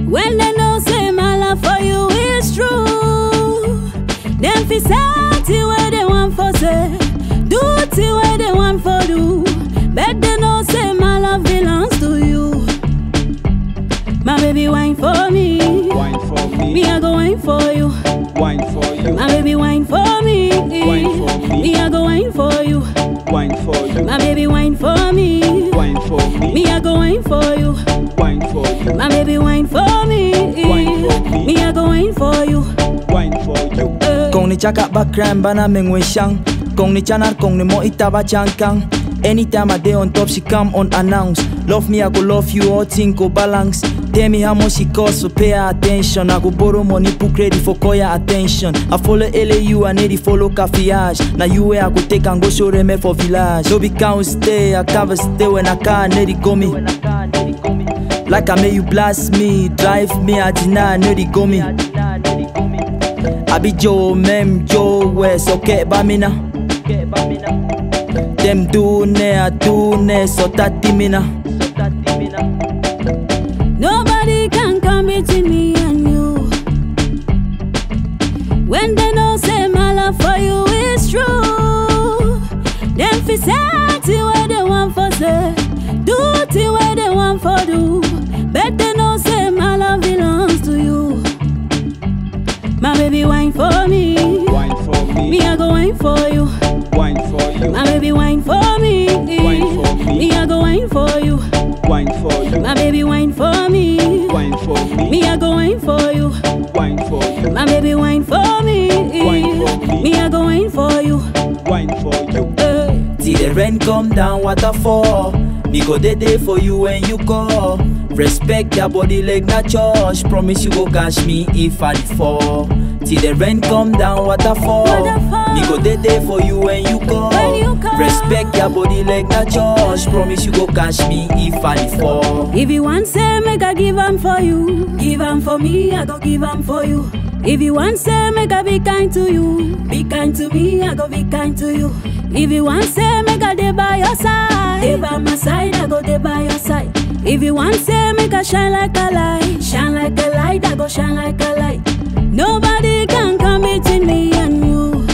When they know say my love for you is true, them fi say till where they want for say, do till where they want for do. Bet they know say my love belongs to you. My baby wine for me, Wine for me me, I go wine for you. wine for you, My baby wine for me, Wine for me. me I go wine for you. wine for you, My baby wine for me, wine for me, me I go wine for you. wine for you, My baby wine for me, Wine for me. me I go wine for you. wine for you. Eh. Kung ni chaka bakran bana mengwe shang Kung ni chanar kung ni mo itaba changkang Anytime I day on top she come unannounced Love me I go love you all thing go balance Tell me how much she cost so pay her attention I go borrow money put credit for call your attention I follow LAU I need to follow Cafiage Now you where I go take and go show them for village No be count stay I cover stay when I can need it go me Like I make you blast me Drive me I deny need it go me I be Joe, mem Joe West, okay ba mina Dem do ne, I do ne, so tati mina Nobody can come between me and you. When they know say my love for you is true, them fi say till where they want for say, do till where they want for do. Bet they know say my love belongs to you. My baby wine for me, Wine for me me, I go wine for you. wine for you, My baby wine for me, Wine for me. me I go wine for you. wine for you, My baby wine for me. wine for me, Me I go wine for you. wine for you, My baby wine for me. Wine for me. Me I go wine for you. wine for you. Eh. Till the rain come down, waterfall Me go dey there for you when you call Respect your body like na church Promise you go catch me if I dey fall Till the rain come down, waterfall Waterfall. Me go dey there for you when you call When you call. Respect your body like na church Promise you go catch me if I dey fall If you want say make I give 'em for you, give 'em for me, I go give 'em for you. If you want say make I be kind to you, be kind to me, I go be kind to you. If you want say make I dey by your side, dey by my side, I go dey by your side. If you want say make I shine like a light, shine like a light, I go shine like a light. Nobody can come between me and you.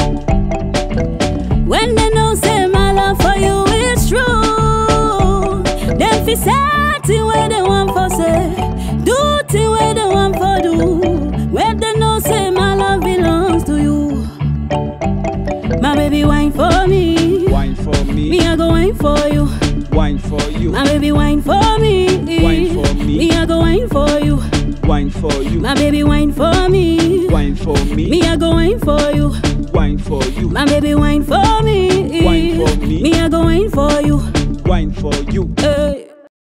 When they know say my love for you is true, them fi say thing where they want for say, do thing where they want for do. When they know say my love belongs to you, my baby wine for me, Wine for me me, I go wine for you. wine for you, My baby wine for me, Wine for me. me I go wine for you. wine for you, My baby wine for me, wine for me, me I go wine for you. wine for you, My baby wine for me. Wine for me. Me I go wine for you. wine for you. Eh.